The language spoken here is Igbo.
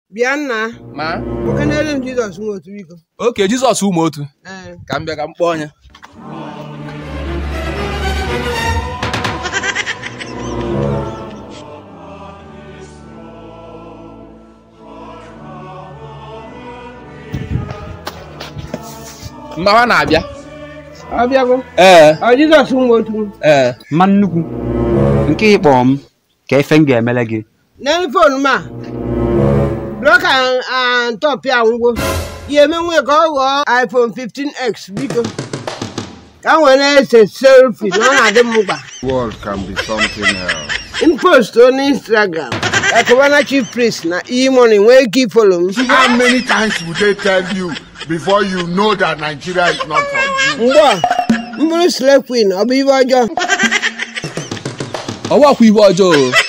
bịa nna ma okenere m jizọs nwe otu biko oke jizọs ụmụ otu ee ka m bịa ka m kpọọ onye mmawa na-abịa ọ bịago ee ọ jizọs nwe otu ee mma nnukwu nke ịkpọ m ka efe m ga-emele gị n'elu fon m a blọka ntọpịa ngwo ya emenwe ka ọ ghọọ iphone 15x biko ka m wee na-ese selfi na ọ na-adị m mkpa world can be something else. in post on instagram ka Cubana chief priest na e-money nwee ike ifolo m How many times would they tell you before you know that Nigeria is not for you? mgbe a m bụrụ slay queen ọ bụ ibe ọjọọ ọwa kwa ibe ọjọọ o.